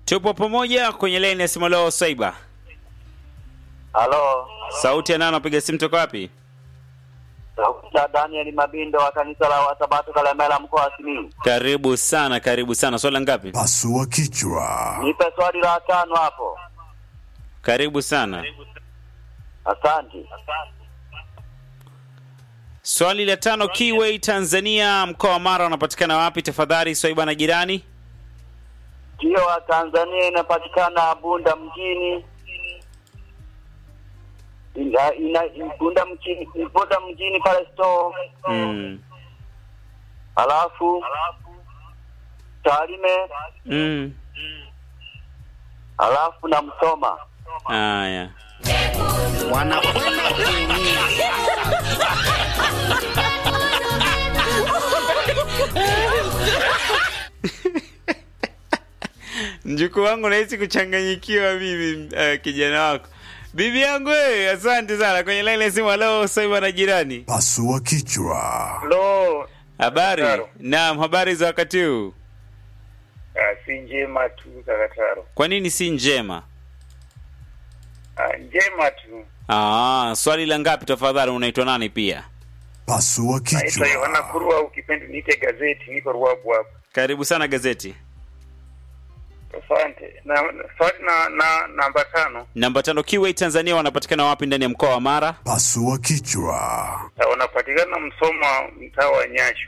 Tupo pamoja kwenye laini ya simu leo Swaiba. Halo, Sauti ya nani napiga simu toka wapi? Dr. Daniel Mabindo wa kanisa la Wasabato Kalemela mkoa wa Simiyu. Karibu sana, karibu sana. Swali la ngapi? Pasua kichwa. Nipe swali la tano hapo. Karibu sana. Asante. Swali la tano, Kiway Tanzania, mkoa wa Mara unapatikana wapi? Tafadhali Swaiba na jirani. Kio wa Tanzania inapatikana Bunda mjini. Ina, ina, Bunda mjini, Bunda mjini pale store. Mm. Halafu Tarime, Mm. halafu na Msoma. Haya. wanakwenda kuumia. Mjukuu wangu nahisi kuchanganyikiwa mimi, uh, kijana wako. Bibi yangu wewe, asante sana. Kwenye line ya simu, halo Swaiba na jirani. Pasua kichwa. Lo, Habari? Taro. Naam, habari za wakati huu? ah, si njema tu Kakataro. Kwa nini si njema? Ah, njema tu. Ah, swali la ngapi tafadhali? Unaitwa nani pia? Pasua Naitwa Yohana kichwa. Kurwa, ukipenda niite gazeti, niko Ruabu hapa. Karibu sana gazeti. Asante. Na na- swali na, na namba tano Namba tano, Kiway Tanzania wanapatikana wapi ndani ya mkoa wa Mara? Pasua kichwa. Ah, wanapatikana Msoma, mtaa wa Nyashu.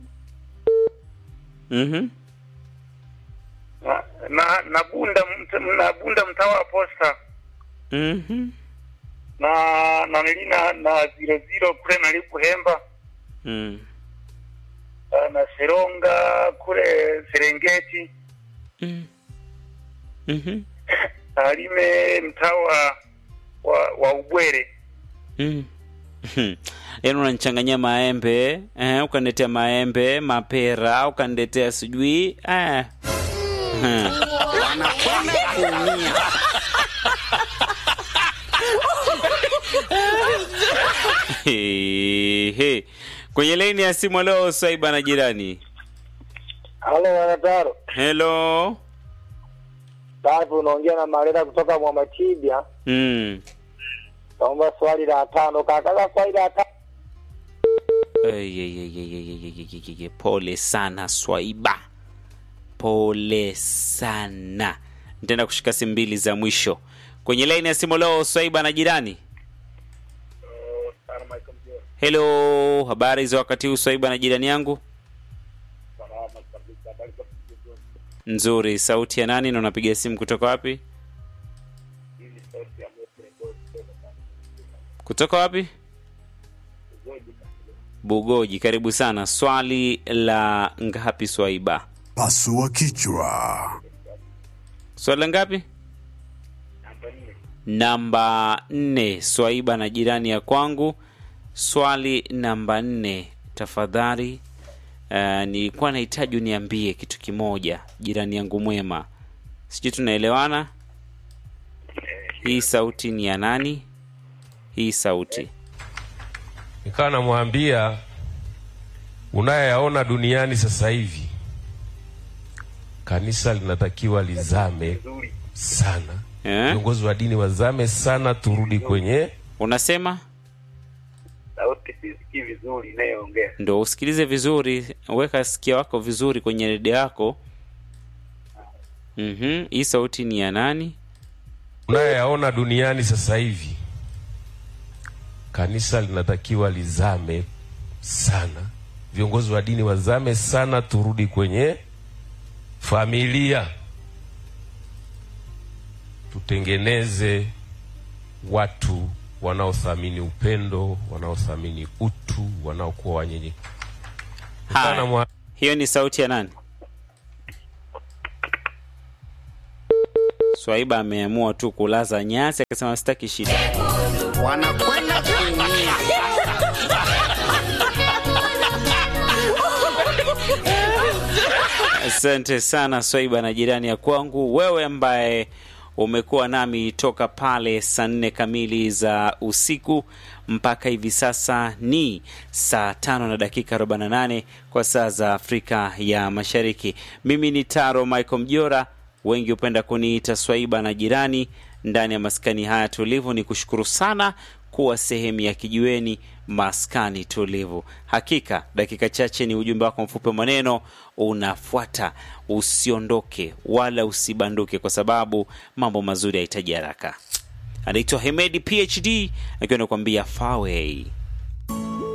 Mhm. Na na, na Bunda mt- na Bunda mtaa wa Posta Mhm. na na nilina na zero zero kule nalipo Hemba Mm. ah, na Seronga kule Serengeti Mm. Mhm. Tarime mtaa wa wa, wa Ubwere Mm. Yaani unanichanganyia maembe eh, ukaniletea maembe, mapera, ukaniletea sijui eh. Hmm. wanakwenda kuumia. He, he. Kwenye laini ya simu leo Swaiba na jirani. Halo wanataro. Hello. Safi unaongea na Marera kutoka Mwamatibia. Mm. Naomba swali la tano kaka. Swali la tano. Ay, ay, ay, ay, ay, ay, ay, ay, ay, ay. Pole sana Swaiba, pole sana. Nitaenda kushika simu mbili za mwisho kwenye laini ya simu leo. Swaiba na jirani. Hello, habari za wakati huu Swaiba na jirani yangu? Nzuri. Sauti ya nani na unapiga simu kutoka wapi? Kutoka wapi? Bugoji. Karibu sana. Swali la ngapi Swaiba? Pasua kichwa. Swali la ngapi? Namba nne. Swaiba na jirani ya kwangu. Swali namba nne, tafadhali. Uh, nilikuwa nahitaji uniambie kitu kimoja, jirani yangu mwema, sijui tunaelewana. Hii sauti ni ya nani? Hii sauti nikawa namwambia unayoyaona duniani sasa hivi kanisa linatakiwa lizame sana eh? viongozi wa dini wazame sana turudi kwenye Unasema sauti sisikii vizuri inayoongea. ndo usikilize vizuri, weka sikio wako vizuri kwenye redio yako. Mhm, hii sauti ni ya nani? unayoyaona duniani sasa hivi kanisa linatakiwa lizame sana viongozi wa dini wazame sana turudi kwenye familia tutengeneze watu wanaothamini upendo wanaothamini utu wanaokuwa wanyenye Haya. mwa- Hiyo ni sauti ya nani? Swaiba ameamua tu kulaza nyasi, akasema sitaki shida. wanakwenda kuumia. Asante sana Swaiba na jirani ya kwangu, wewe ambaye umekuwa nami toka pale saa nne kamili za usiku mpaka hivi sasa ni saa tano na dakika 48 kwa saa za Afrika ya Mashariki. Mimi ni Taro Michael Mjora, wengi hupenda kuniita Swaiba na jirani ndani ya maskani haya tulivu. Ni kushukuru sana kuwa sehemu ya kijiweni maskani tulivu. Hakika dakika chache ni ujumbe wako mfupi wa maneno unafuata. Usiondoke wala usibanduke, kwa sababu mambo mazuri yahitaji haraka. Anaitwa Hemedi PhD akiwa anakuambia Faway.